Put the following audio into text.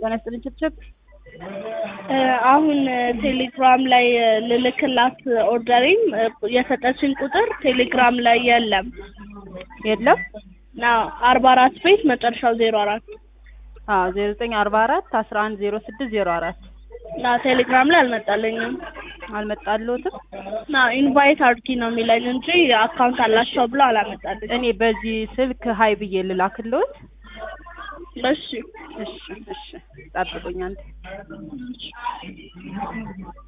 ጤና ይስጥልኝ ችብችብ አሁን ቴሌግራም ላይ ልልክላት ኦርደሪም የሰጠችን ቁጥር ቴሌግራም ላይ የለም። የለም ና አርባ አራት ቤት መጨረሻው ዜሮ አራት አዎ ዜሮ ዘጠኝ አርባ አራት አስራ አንድ ዜሮ ስድስት ዜሮ አራት ና ቴሌግራም ላይ አልመጣልኝም። አልመጣልዎትም ና ኢንቫይት አድርጊ ነው የሚለኝ እንጂ አካውንት አላቸው ብሎ አላመጣልኝ። እኔ በዚህ ስልክ ሀይ ብዬ ልላክልዎት እሺ እሺ እሺ ጠብቁኝ አንዴ